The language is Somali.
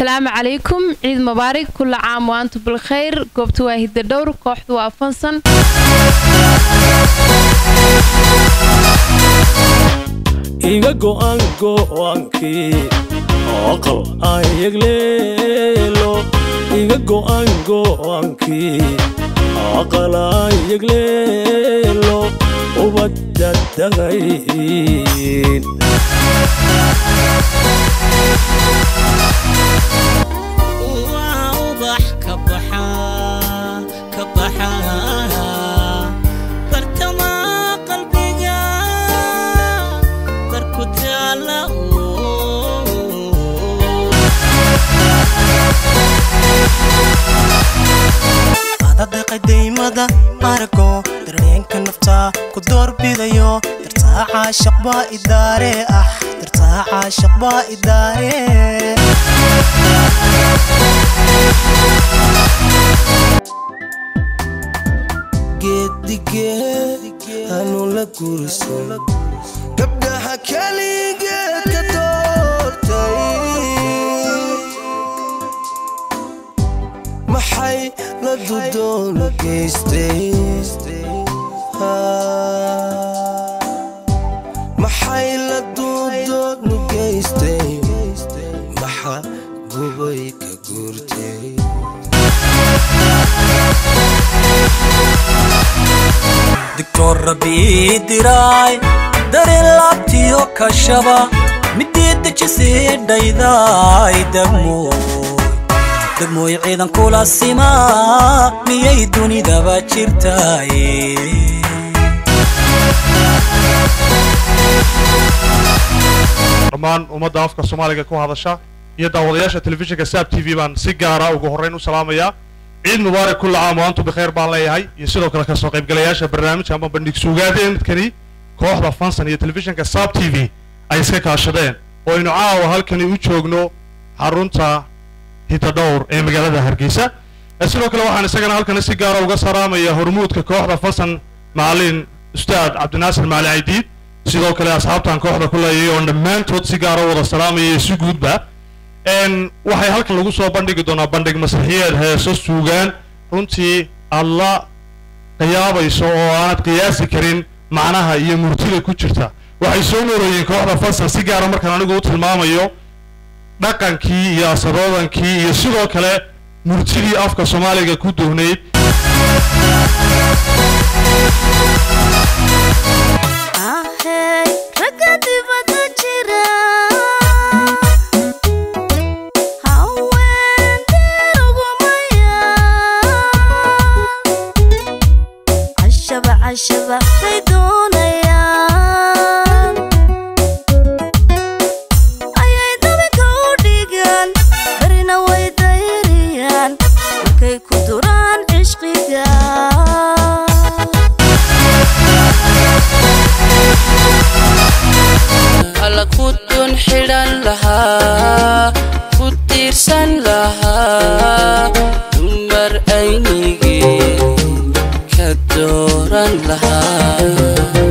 asalaamu calaykum ciid mubaarig kula caam waantu bilkhayr goobta waa hidda dhowr kooxdu waa fansan iga go'an go'aankii aqal ayagleelo iga go'an go'aankii aqal ayagleelo ubadda dagayn waa ubax ka baxaa ka baxaa bartamaa qalbiga barku taala adadeqay daymada arago dareenka nafta ku doorbidayo dartaaca shaqbaa idaare ah dartaaca shaqbaa idaare geedige hanu la guursan gabdhaha keligeed ka doortay maxay la dudoonu geystay maxay la dudoonu geystay maxa gubay ka guurtay digtoor rabbii diraay dareen laabtiyo kashaba midii dejisii dhaydaay degmooy degmooy ciidan kula simaa miyay dunidaba jirtaaye dhammaan ummadda afka soomaaliga ku hadasha iyo daawadayaasha telefishinka saab t v baan si gaara ugu horrayn u salaamayaa ciid mubaarak kulla caam waantu bikheer baan leeyahay iyo sidoo kale kasoo qaybgalayaasha barnaamijka ama bandhig suugaadeedkani kooxda fansan iyo telefishinka saab t v ay iska kaashadeen oo aynu caawa halkani u joogno xarunta hitadhowr ee magaalada hargeysa ee sidoo kale waxaan isagana halkani si gaara uga salaamaya hormuudka kooxda fansan macalin ustaad cabdinaasir maali caydiid sidoo kale asxaabtan kooxda ku leeyay oon dhammaantood si gaara u wada salaamaya iyo si guudba n waxay halkan lagu soo bandhigi doonaa bandhig masraxiyeed heeso suugaan runtii aad la qiyaabayso oo aanad qiyaasi karin macnaha iyo murtida ku jirta waxay soo noorayeen kooxda fasan si gaara markaan anigu u tilmaamayo dhaqankii iyo asadoodankii iyo sidoo kale murtidii afka soomaaliga ku duhnayd ahey ragga dibadda jira haweentii ugumaya cashaba cashaba bay doonayaan ayay dabinka u dhigaan barina way dayriyaan markay ku duraan cishqiga alla ku dun xidhan lahaa ku tiirsan lahaa dumar aynigii ka dooran lahaa